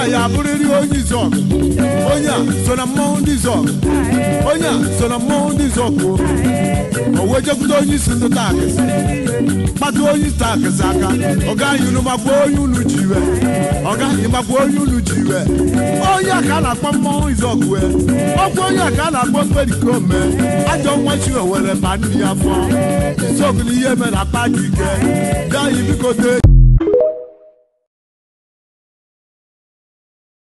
a ya abụrịrị onye izọgụ onye a so na mmọnwụ ndị izọgụ onye a so na mmọnwụ ndị izọgụ o wee jekwute onye isi ndị taakịsị kpata onye isi taakịsị aka ọga anyị unu makwa onye unu ji iwe ọga anyị makwa onye unu ji iwe onye a ka a na-akpọ mmọnwụ izọgụ wee ọkwa onye a ka a na-akpọ perikome ajọ nwa chi owere ba nri ya fọ izọgụ na ihe mere akpa dị ike bịa anyị biko tee